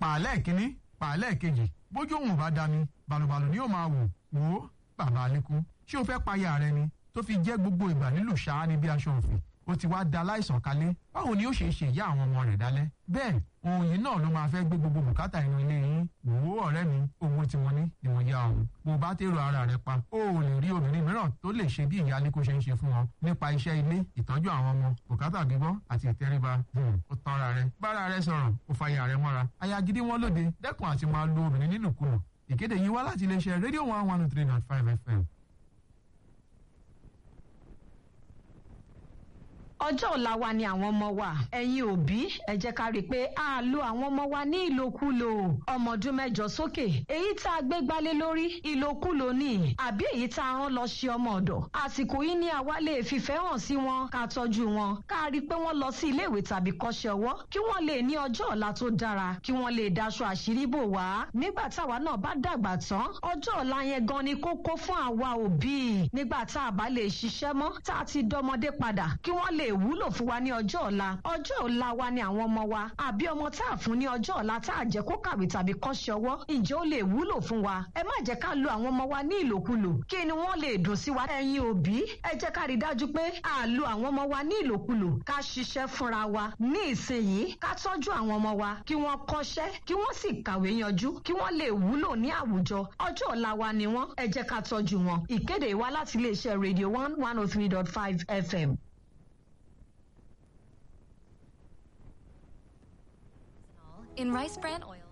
pàálẹ̀ kínní pàálẹ̀ kejì bójú òun bá dání balùbalù ni yóò máa wò wò ó bàbá alẹ́kùn ṣé o fẹ́ payà rẹ ni tó fi jẹ́ gbogbo ìgbà nílùú ṣáá ní bí aṣọ òfin ó ti wá da láìsàn kalẹ̀ báwo ni ó ṣe ṣe ìyá àwọn ọmọ rẹ̀ dálẹ́ bẹ́ẹ̀ ohun yìí náà ló máa fẹ́ gbé gbogbo bùkátà inú ilé yín wò ó ọ̀rẹ́ mi owó tí wọ́n ní ni wọ́n yá ọ̀hún bó o bá tèrò ara rẹ pa ó ò lè rí obìnrin mìíràn tó lè ṣe bí ìyá aliko ṣe ń ṣe fún wọn nípa iṣẹ́ ilé ìtọ́jú àwọn ọmọ bùkátà gbígbọ́ àti ìtẹríba ó tanra rẹ bára rẹ sọ̀rọ̀ ó fàyà rẹ mọ́ra aya gidi wọn lóde dẹ́kun àti máa lo obìnrin nílùkulù ìkéde yìí wá láti iléeṣẹ́ rédíò one one three nine five fm ọjọ́ ọ̀la wa ni àwọn ọmọ wa ẹ̀yin òbí ẹ jẹ́ ká rí i pé a lo àwọn ọmọ wa ní ìlòkulò ọmọ ọdún mẹ́jọ sókè èyí tá a gbé gbálé lórí ìlòkulò ni àbí èyí tá a rán lọ ṣe ọmọ ọ̀dọ̀ àsìkò yìí ni àwa lè fìfẹ́ hàn sí wọn ká tọ́jú wọn ká rí i pé wọ́n lọ sí iléèwé tàbí kọ́ṣẹ́ ọwọ́ kí wọ́n lè ní ọjọ́ ọ̀la tó dára kí wọ́n lè daṣọ àṣírí bò wá nígbà táwa náà bá dàgbà tán ọjọ́ ọ̀la yẹn gan ni kókó fún àwa òbí nígbà tá a bá lè ṣiṣẹ́ mọ́ tá a ti dọmọdé padà kí wọ́n lè wúlò fún wa ní ọjọ́ ọ̀la ọjọ́ ọ̀la wa ni àwọn ọmọ wa àbí ọmọ tá a fún ní ọjọ́ ọ̀la tá a jẹ́ kó kàwé tàbí kọ́ṣẹ́ ọwọ́ ǹjẹ́ ó lè wúlò fún wa ẹ má jẹ́ ká lo àwọn ọmọ wa ní ìlòkulò kí ni wọ́n lè dùn sí wa ẹ̀yin òbí ẹ jẹ́ ká rí dájú pé a lo àwọn ọmọ wa ní ìlòkulò ká ṣiṣẹ́ fúnra wa ní ìsinyìí ká tọ́jú àwọn ọmọ wa kí wọ́n kọ́ṣẹ́ kí wọ́n sì kàwé yanjú kí wọ́n lè wúlò ní àwùjọ ọjọ́ ọ̀la wa ni wọ́n ẹ jẹ́ ká tọ́jú wọn ìkéde wa láti iléeṣẹ́ radio one one oh three dot five fm. in rice bran oil.